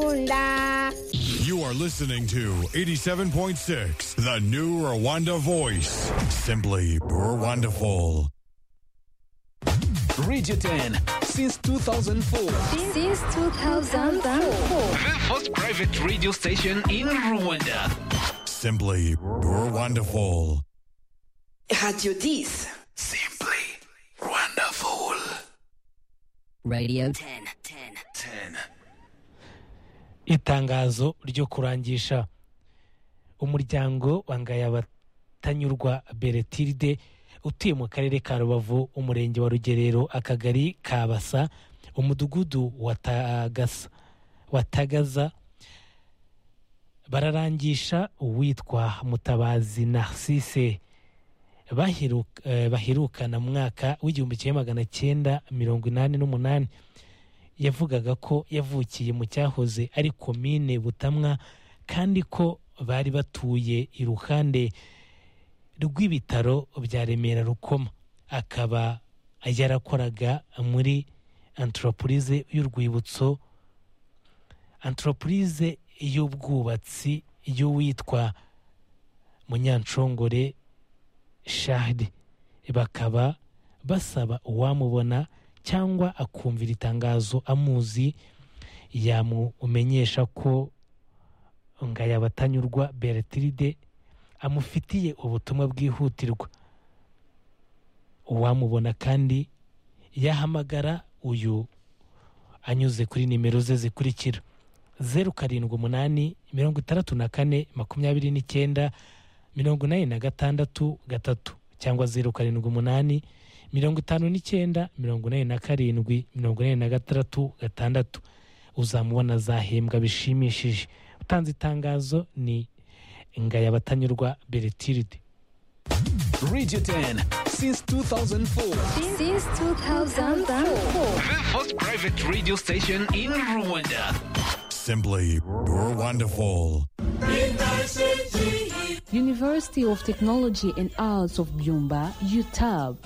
Bakunda. You are listening to 87.6, the new Rwanda voice. Simply Rwandaful. Radio 10 since 2004. Since 2004. The first private radio station in Rwanda. Simply Rwandaful. Radio 10. Simply wonderful. Radio 10. 10. 10. itangazo ryo kurangisha umuryango wangaya abatanyurwa beretiride utuye mu karere ka rubavu umurenge wa rugerero akagari ka basa umudugudu wa tagasa wa tagaza bararangisha uwitwa mutabazi narcisse baheruka- eh, baherukana mu mwaka w'igihumbi kimwe magana cyenda mirongo inani n'umunani yavugaga ko yavukiye mu cyahoze ari komine butamwa kandi ko bari batuye iruhande rw'ibitaro bya remera rukoma akaba yarakoraga muri antropurize y'urwibutso antropurize y'ubwubatsi y'uwitwa munyanshongore shahdi bakaba basaba uwamubona cyangwa akumvira itangazo amuzi yamumenyesha ko ngayabatanyurwa beretiride amufitiye ubutumwa bwihutirwa uwamubona kandi yahamagara uyu anyuze kuri nimero ze zikurikira zeru karindwi umunani mirongo itandatu na kane makumyabiri n'icyenda mirongo inani na gatandatu gatatu cyangwa zeru karindwi umunani mirongo itanu n'icyenda mirongo inani na karindwi mirongo inani na gatandatu gatandatu uzamubona azahembwa bishimishije utanze itangazo ni ngayabatanyurwa beretiride Radio 10 since 2004. Since 2004. The first private radio station in Rwanda. Simply Rwandaful. University of Technology and Arts of Byumba, UTAB.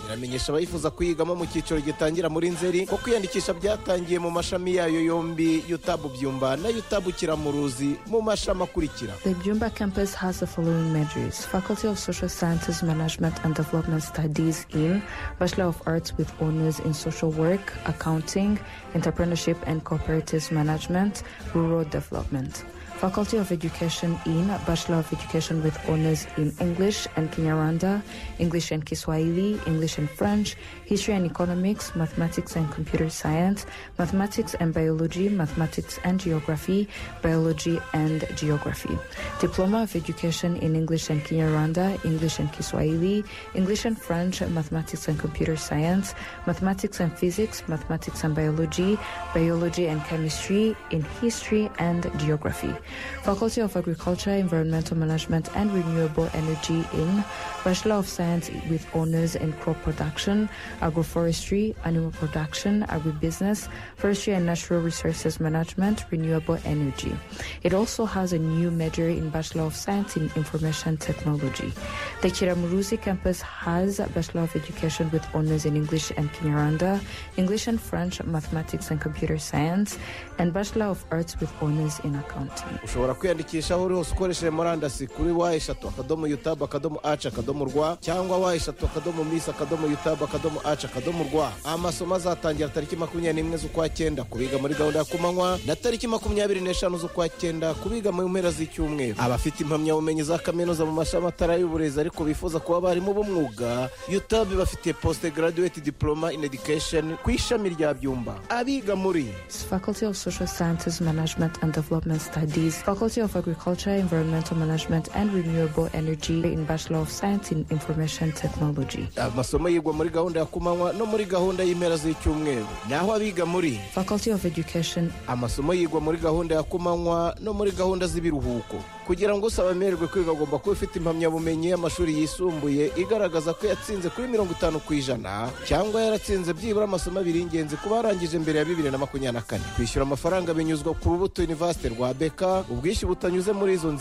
iramenyesha abayifuza kuyigamo mu cyiciro gitangira muri nzeri ko kwiyandikisha byatangiye mu mashami yayo yombi yutabu byumba na yutabu kiramuruzi mu mashami akurikira The Byumba campus has the following majors Faculty of Social Sciences, Management and Development Studies in Bachelor of Arts with Honors in Social Work, Accounting, Entrepreneurship and Cooperative Management, Rural Development. Faculty of Education in Bachelor of Education with Honors in English and Kinyarwanda, English and Kiswahili, English and French, History and Economics, Mathematics and Computer Science, Mathematics and Biology, Mathematics and Geography, Biology and Geography. Diploma of Education in English and Kinyarwanda, English and Kiswahili, English and French, Mathematics and Computer Science, Mathematics and Physics, Mathematics and Biology, Biology and Chemistry, in History and Geography. Faculty of Agriculture, Environmental Management and Renewable Energy in Bachelor of Science with Honors in Crop Production, Agroforestry, Animal Production, Agribusiness, Forestry and Natural Resources Management, Renewable Energy. It also has a new major in Bachelor of Science in Information Technology. The Kiramuruzi campus has a Bachelor of Education with Honors in English and Kinyarwanda, English and French, Mathematics and Computer Science, and Bachelor of Arts with Honors in Accounting. ushobora kwiyandikisha aho uri hose ukoresheje murandasi kuri wa eshatu akadomo yutabu akadomo aci akadomo rwa cyangwa wa eshatu akadomo misi akadomo yutabu akadomo aci akadomo rwa amasomo azatangira tariki makumyabiri n'imwe z'ukwa cyenda kubiga muri gahunda ya kumanywa na tariki makumyabiri n'eshanu z'ukwa cyenda kubiga mu mpera z'icyumweru abafite impamyabumenyi za kaminuza mu mashami atari ay'uburezi ariko bifuza kuba abarimu b'umwuga yutabu bafite poste graduate diploma in education ku ishami rya byumba abiga muri Faculty of Social Sciences, Management and Development Studies, Faculty of Agriculture, Environmental Management and Renewable Energy in Bachelor of Science in Information Technology. amasomo yigwa muri gahunda ya kumanywa no muri gahunda y'impera z'icyumweru naho abiga muri Faculty of Education, amasomo yigwa muri gahunda ya kumanywa no muri gahunda z'ibiruhuko kugira ngo usaba amererwe kwiga agomba kuba ufite impamyabumenyi y'amashuri yisumbuye igaragaza ko yatsinze kuri mirongo itanu ku ijana cyangwa yaratsinze byibura amasomo abiri y'ingenzi ku barangije mbere ya bibiri na makumyabiri na kane kwishyura amafaranga binyuzwa ku rubuto univasite rwa beka ubwishyu butanyuze muri izo nzira